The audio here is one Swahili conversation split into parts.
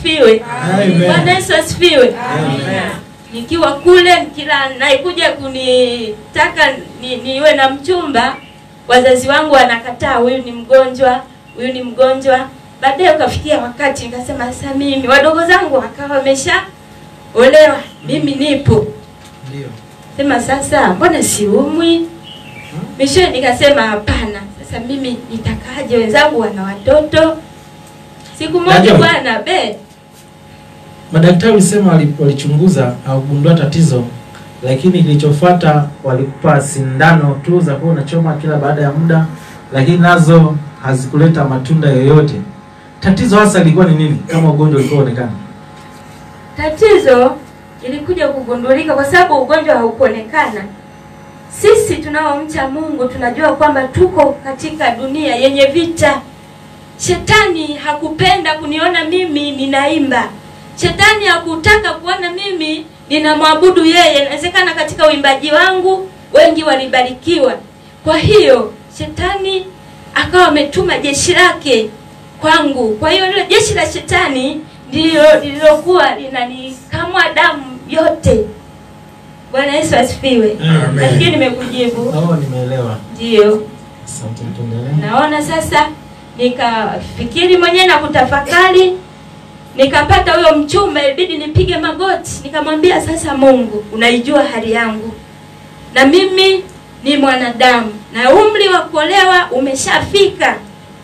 asifiwe. Amen. Bwana Yesu asifiwe. Nikiwa kule kila naikuja kunitaka ni, niwe na mchumba, wazazi wangu wanakataa, huyu ni mgonjwa, huyu ni mgonjwa. Baadaye ukafikia wakati nikasema sasa mimi wadogo zangu wakawa wamesha olewa, mimi nipo Ndio. sema sasa mbona siumwi mishoe nikasema hapana sasa mimi nitakaje wenzangu wana watoto siku moja Najua. bwana be Madaktari ulisema wali- walichunguza haugundua tatizo, lakini kilichofuata walikupa sindano tu za kuwa unachoma kila baada ya muda, lakini nazo hazikuleta matunda yoyote. Tatizo hasa lilikuwa ni nini, kama ugonjwa ulikuwa onekana? tatizo ilikuja kugundulika kwa sababu ugonjwa haukuonekana sisi tunaomcha mungu tunajua kwamba tuko katika dunia yenye vita shetani hakupenda kuniona mimi ninaimba shetani hakutaka kuona mimi ninamwabudu yeye inawezekana katika uimbaji wangu wengi walibarikiwa kwa hiyo shetani akawa ametuma jeshi lake kwangu kwa hiyo lile jeshi la shetani ndilo lililokuwa linanikamwa damu yote bwana yesu asifiwe Amen. nafikiri nimekujibu Oh, nimeelewa. ndiyo Asante, tuendelee. naona sasa nikafikiri mwenyewe na kutafakari nikapata huyo mchumba ilibidi nipige magoti nikamwambia sasa mungu unaijua hali yangu na mimi ni mwanadamu na umri wa kuolewa umeshafika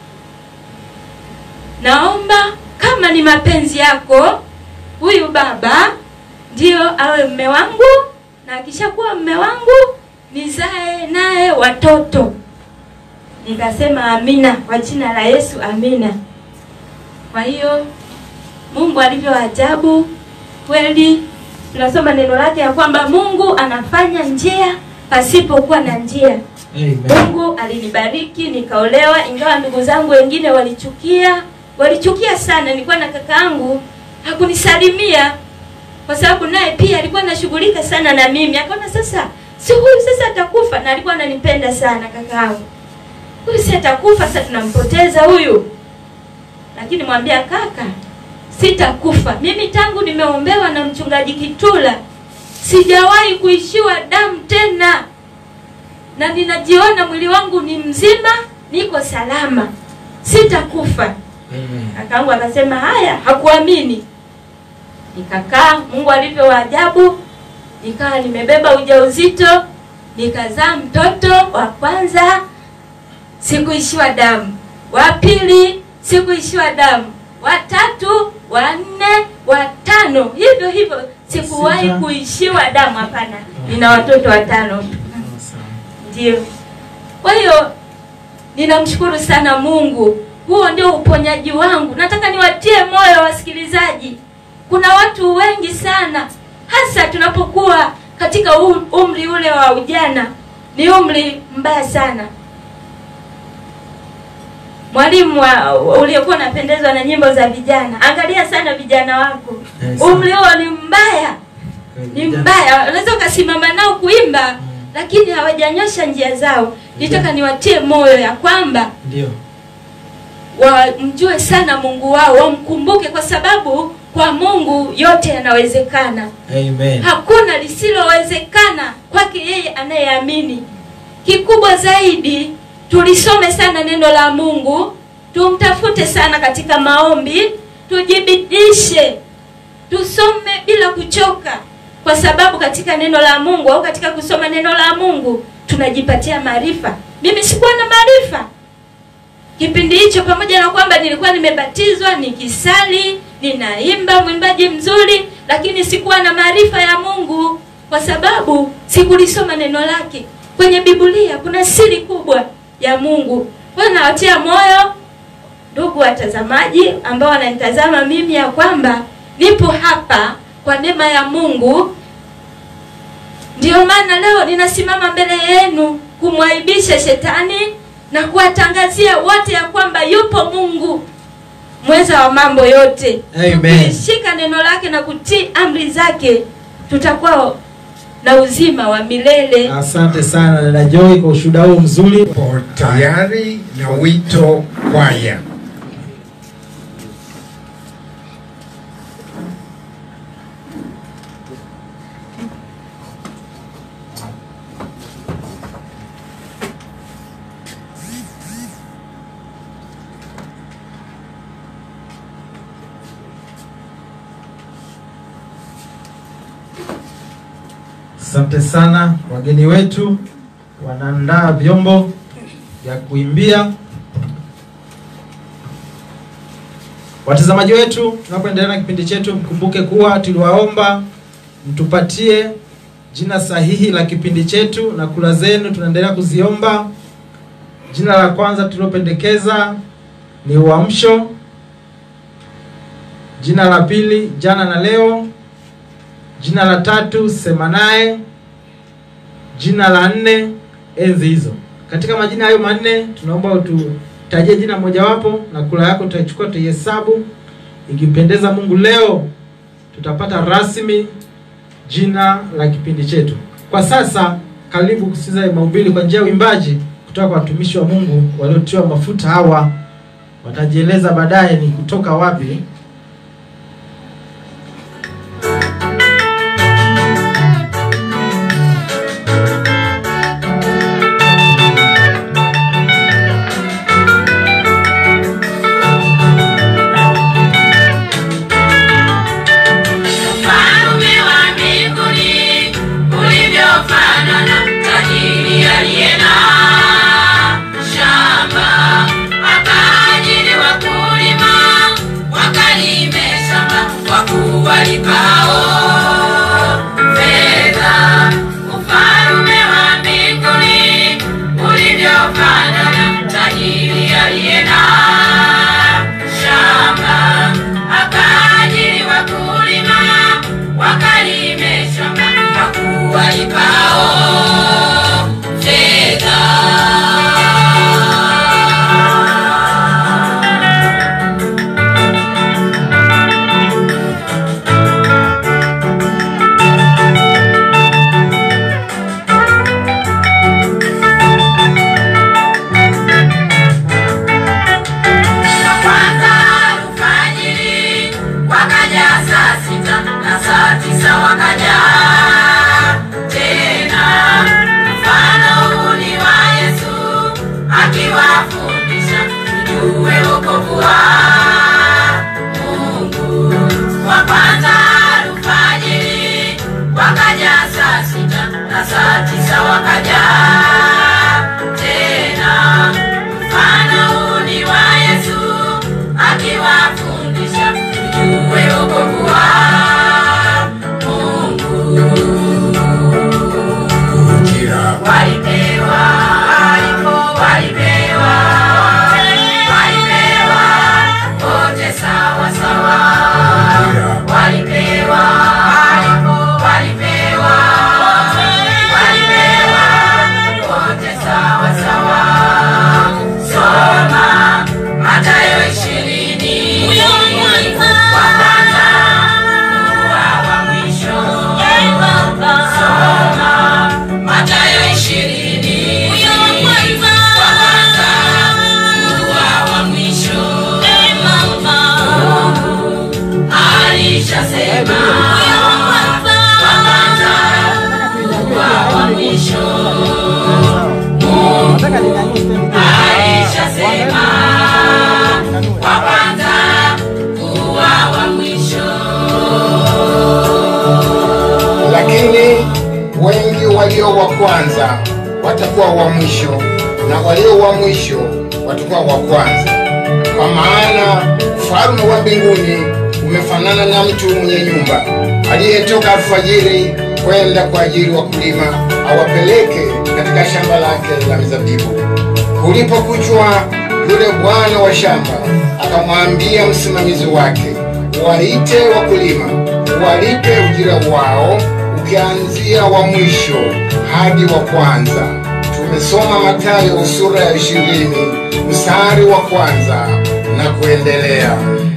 naomba kama ni mapenzi yako huyu baba ndio awe mme wangu na akishakuwa mme wangu nizae naye watoto nikasema amina kwa jina la yesu amina kwa hiyo mungu alivyo ajabu kweli tunasoma neno lake ya kwamba mungu anafanya njia pasipokuwa na njia Amen. mungu alinibariki nikaolewa ingawa ndugu zangu wengine walichukia walichukia sana nilikuwa na kaka yangu hakunisalimia kwa sababu naye pia alikuwa anashughulika sana na mimi akaona sasa si huyu sasa atakufa na alikuwa ananipenda sana kaka yangu huyu si atakufa sasa tunampoteza huyu lakini mwambia kaka sitakufa mimi tangu nimeombewa na mchungaji kitula sijawahi kuishiwa damu tena na ninajiona mwili wangu ni mzima niko salama sitakufa Amen. kakaangu akasema haya hakuamini nikakaa mungu alivyo wa ajabu nikawa nimebeba ujauzito nikazaa mtoto wa kwanza sikuishiwa damu wa pili sikuishiwa damu wa tatu wa nne wa tano hivyo hivyo sikuwahi Sita. kuishiwa damu hapana nina watoto watano tu Sawa. ndio kwa hiyo ninamshukuru sana mungu huo ndio uponyaji wangu nataka niwatie moyo wasikilizaji kuna watu wengi sana hasa tunapokuwa katika um- umri ule wa ujana ni umri mbaya sana mwalimu wa- uliokuwa unapendezwa na nyimbo za vijana angalia sana vijana wako Yes. umri huo ni mbaya ni mbaya unaweza ukasimama nao kuimba lakini hawajanyosha njia zao nitaka niwatie moyo ya kwamba Ndio. wamjue sana mungu wao wamkumbuke kwa sababu kwa mungu yote yanawezekana Amen. hakuna lisilowezekana kwake yeye anayeamini kikubwa zaidi tulisome sana neno la mungu tumtafute sana katika maombi tujibidishe tusome bila kuchoka kwa sababu katika neno la mungu au katika kusoma neno la mungu tunajipatia maarifa mimi sikuwa na maarifa kipindi hicho pamoja na kwamba nilikuwa nimebatizwa nikisali ninaimba mwimbaji mzuri lakini sikuwa na maarifa ya mungu kwa sababu sikulisoma neno lake kwenye biblia kuna siri kubwa ya mungu kwa hiyo nawatia moyo ndugu watazamaji ambao wananitazama mimi ya kwamba nipo hapa kwa neema ya mungu ndiyo maana leo ninasimama mbele yenu kumwaibisha shetani na kuwatangazia wote ya kwamba yupo mungu mweza wa mambo yote Amen. tukilishika neno lake na kutii amri zake tutakuwa na uzima wa milele Asante sana dada Joy kwa ushuhuda huo mzuri. po tayari na wito kwaya Asante sana wageni wetu, wanaandaa vyombo vya kuimbia. Watazamaji wetu, tunapoendelea na kipindi chetu, mkumbuke kuwa tuliwaomba mtupatie jina sahihi la kipindi chetu na kula zenu tunaendelea kuziomba. Jina la kwanza tulilopendekeza ni Uamsho. Jina la pili Jana na Leo. Jina la tatu Sema Naye. Jina la nne Enzi Hizo. Katika majina hayo manne tunaomba ututajie jina mojawapo na kula yako tutaichukua tutaihesabu. Ikimpendeza Mungu leo tutapata rasmi jina la kipindi chetu. Kwa sasa karibu kusikiza mahubiri kwa njia ya uimbaji kutoka kwa watumishi wa Mungu waliotiwa mafuta hawa watajieleza baadaye ni kutoka wapi. Ufalme wa mbinguni ulivyofanana tajiri aliye na shamba, akaajiri wakulima wakalime shamba kwa kuwalikao fedha. Ufalme wa mbinguni ulivyofanana tajiri aliye na shamba akaajiri wakulima wakalime shamba kwa kuwalipao fedha. kwanza alfajiri wakaja saa sita na saa tisa wakaja tena. Mfano huu ni wa Yesu akiwafundisha tujue wokovu wa Mungu. Wa kwanza alfajiri wakaja saa sita na saa tisa wakaja tena. Mfano huu ni wa Yesu akiwafundisha tujue wokovu wa Mungu. Walipewa, walipewa, walipewa wote sawa sawa. Walipewa, walipewa, walipewa wote sawa sawa. Soma Mathayo ishirini wa kwanza kuwa wa mwisho. Soma Mathayo ishirini wa kwanza kuwa wa mwisho. Mungu alishasema wa kwanza kuwa wa mwisho. Mungu alishasema wa kwanza kuwa wa mwisho. lakini wengi walio wa kwanza watakuwa wa mwisho na walio wa mwisho watakuwa wa kwanza. Kwa maana ufalme wa mbinguni umefanana na mtu mwenye nyumba aliyetoka alfajiri kwenda kwa ajili wakulima awapeleke katika shamba lake la mizabibu. Ulipokuchwa, yule bwana wa shamba akamwambia msimamizi wake, waite wakulima, walipe ujira wao, ukianzia wa mwisho hadi wa kwanza. Tumesoma Mathayo sura ya ishirini mstari wa kwanza na kuendelea.